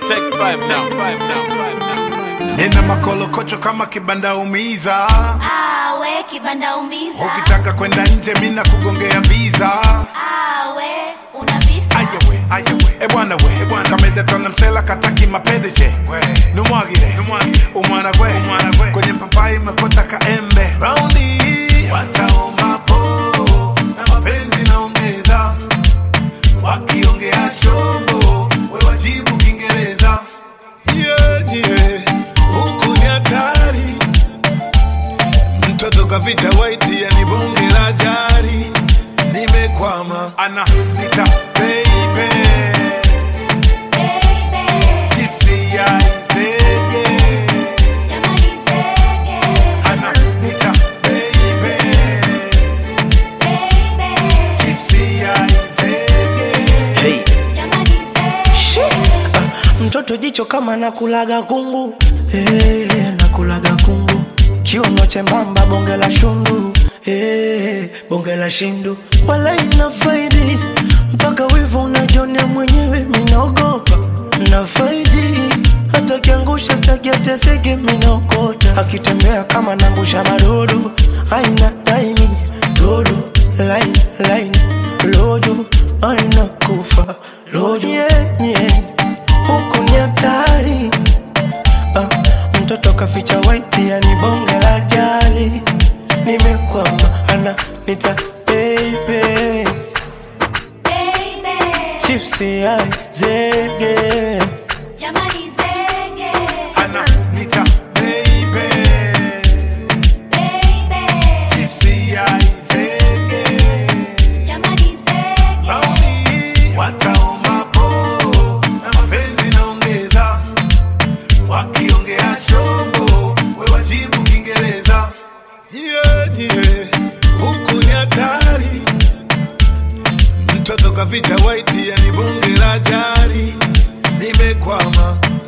Take five down, five down, five down, five down. nina makolokocho kama kibanda umiza awe kibanda umiza ukitaka kwenda nje mina kugongea visa awe una visa ayewe ayewe ebwana we ebwana kamedetona msela kataki mapendeje numwagire numwagire umwana gwe umwana gwe kwenye papai mekota kaembe raundi hii wataomapo na mapenzi naongeza wakiongea shobo we wajibu kiingereza yeah, yeah. huku ni hatari mtoto kavita waiti yani bonge la jari nimekwama ana nita baby baby tipsy ya izege jamani zege ana nita baby baby tipsy ya izege Hey. jamani zege mtoto jicho kama nakulaga kungu hey, nakulaga kungu kiuno chembamba bonge la shundu hey, bonge la shindu wala ina faidi mpaka wivu unajonea mwenyewe minaogopa na faidi hata kiangusha staki ateseke minaokota akitembea kama nangusha madudu aina daimi dudu lain lain lojo aina kufa lojo yeah, yeah huku ni hatari ah, mtoto kaficha waiti yani bonge la jali nimekwama ana nita baby baby chipsi ai zege jamani zege ana nita baby baby tipsy ya izege jamani zege Raundi wataomapo na mapenzi naongeza, wakiongea shombo we wajibu Kiingereza. Yeah, yeah, huku ni hatari, mtoto kavita waiti yani bonge la jari, nimekwama